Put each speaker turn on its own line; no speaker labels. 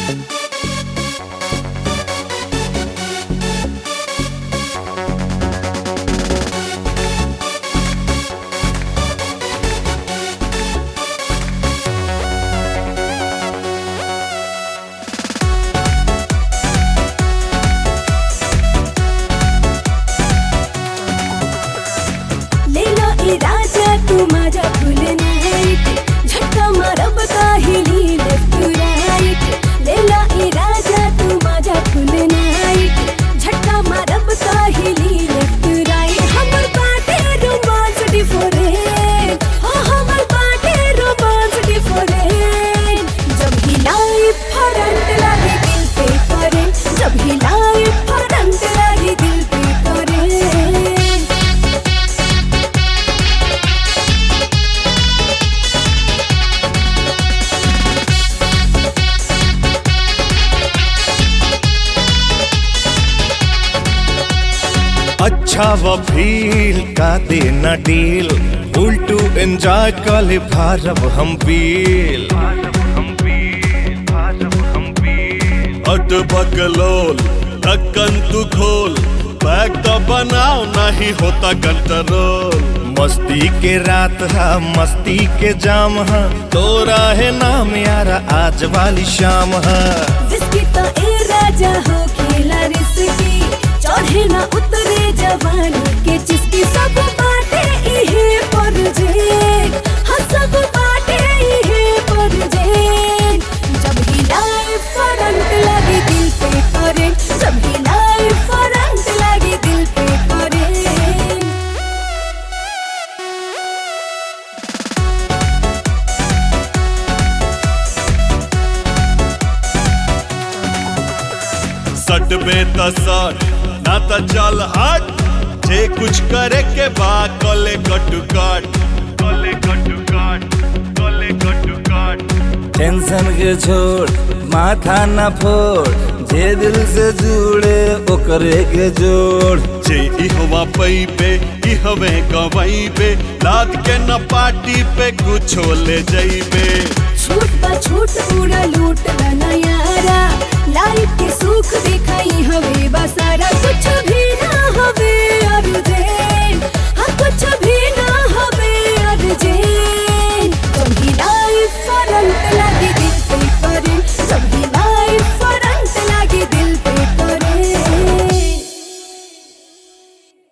लेला ए राजा तू माझ्या फुल नाईट झटका मारब काहिली लेफ्ट राईट लेला ए राजा तू माझ्या फुल नाईट झटका मारब काहिली लेफ्ट राईट हमर बाटे रोमांस डिफरेंट हो हमर बाटे रोमांस डिफरेंट जब हिलाई फरंट लागे दिल पे करंट जब हिलाई फरंट लागे दिल पे करंट
अच्छा व फील का देना डील उल्टू एंजॉय कले भारब हम पील अट बकलोल ढक्कन तू खोल बैग तो बनाओ नहीं होता कंट्रोल मस्ती के रात है मस्ती के जाम है तोरा है नाम यारा आज वाली शाम है
जिसकी तो ए राजा हो खेला रिसकी चढ़े ना उतरे जवानी के जिसकी सब बाटे इहे पर जे हाँ सब बाटे इहे पर जे जब हिलाए फरंट लगे दिल पे करंट जब हिलाए फरंट लगे दिल पे करंट
सट बे त सट ना त चल हट जे कुछ करे के बा कले कटु काट कले कटु काट कले कटु काट
टेंशन के छोड़ माथा न फोड़ जे दिल से जुड़े ओकरे के जोड़
जे इहवा पई पे इहवे गवई पे लाद के न पार्टी पे कुछो ले जइबे
छूट बा छूट पूरा लूट बना यारा लाइफ के सुख दिखाई हवे बसारा कुछ भी ना हवे और दे हाँ कुछ